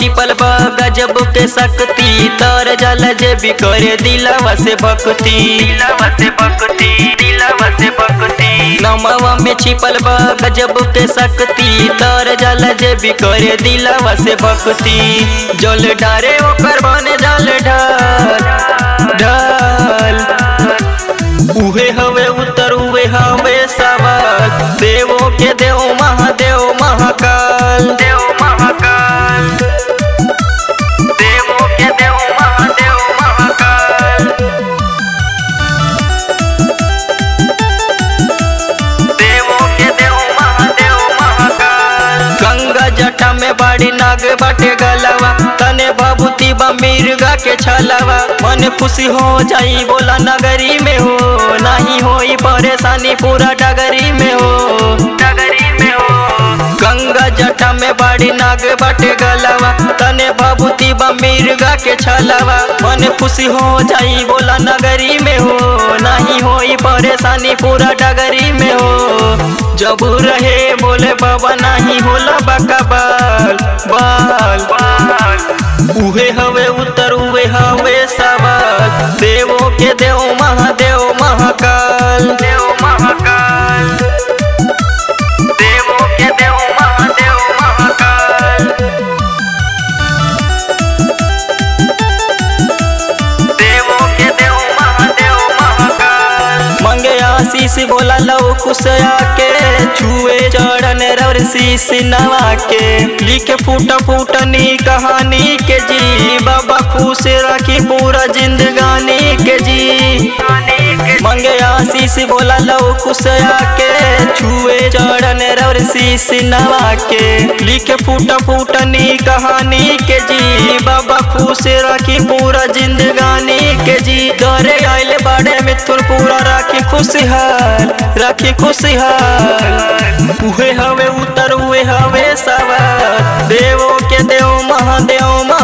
छिपल बा गजब के शक्ति तर जल जे भी करे दिलवा से भक्ति दिलवा से भक्ति दिलवा से भक्ति नमवा में छिपल बा गजब के शक्ति तर जल जे भी करे दिलवा से भक्ति जल डारे ओकर बने जल ढाल ढाल उहे हवे उत्तर उहे हवे सवाल देवो के देव महादेव महाकाल देव महाकाल देवो के देव महादेव महाकाल देवो के देव महादेव महाकाल गंगा जटा में बाड़ी नाग बाटे गलवा तने बाबूती बा मिर्गा के छलवा मन खुशी हो जाई बोला नगरी में हो नहीं होई परेशानी पूरा डगरी में हो डगरी में हो गंगा जटा में बाड़ी नाग बाटे गलवा तने बाबूती बा मिर्गा के छलवा मन खुशी हो जाई बोला नगरी में हो नहीं होई परेशानी पूरा डगरी में हो जब रहे बोले बाबा नहीं होला बाका बाल बाल बाल उहे हवे उत्तर उहे हवे सवाल देवो के देव महादेव महाकाल देव महाकाल देवो के देव महादेव महाकाल देवो के देव महादेव महाकाल मंगे आशीष बोला लो कुशया के छुए चढ़न रवर शीश नवा के लिखे फूट फूटनी कहानी के जी बाबा खुश रखी पूरा जिंदगानी के जी मंगे आशीष बोला लो कुशया के छुए चढ़न रवर शीश नवा के लिखे फूट फूटनी कहानी के जी बाबा खुश रखी पूरा जिंदगानी के जी दरे आइल बाड़े मिथुन पूरा राखी खुशहाल राखी खुशहाल उहे हवे उतर उहे हवे सवार देवो के देव महादेव